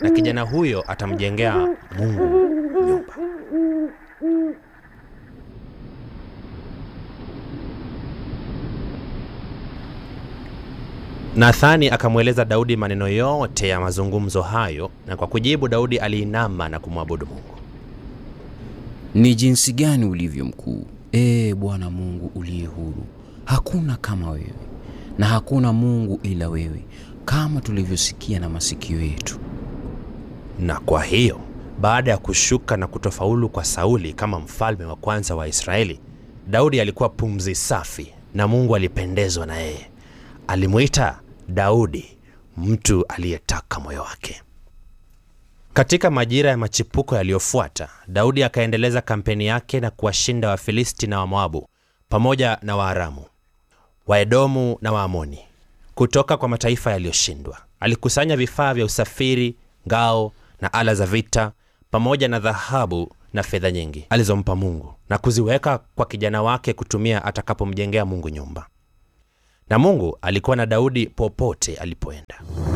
na kijana huyo atamjengea Mungu nyumba. Nathani akamweleza Daudi maneno yote ya mazungumzo hayo, na kwa kujibu Daudi aliinama na kumwabudu Mungu. Ni jinsi gani ulivyo mkuu, ee Bwana Mungu uliye huru! Hakuna kama wewe, na hakuna Mungu ila wewe, kama tulivyosikia na masikio yetu. Na kwa hiyo baada ya kushuka na kutofaulu kwa Sauli kama mfalme wa kwanza wa Israeli, Daudi alikuwa pumzi safi na Mungu alipendezwa na yeye. Alimwita Daudi mtu aliyetaka moyo wake. Katika majira ya machipuko yaliyofuata, Daudi akaendeleza kampeni yake na kuwashinda Wafilisti na Wamoabu pamoja na Waaramu, Waedomu na Waamoni kutoka kwa mataifa yaliyoshindwa. Alikusanya vifaa vya usafiri, ngao na ala za vita, pamoja na dhahabu na fedha nyingi alizompa Mungu na kuziweka kwa kijana wake kutumia atakapomjengea Mungu nyumba. Na Mungu alikuwa na Daudi popote alipoenda.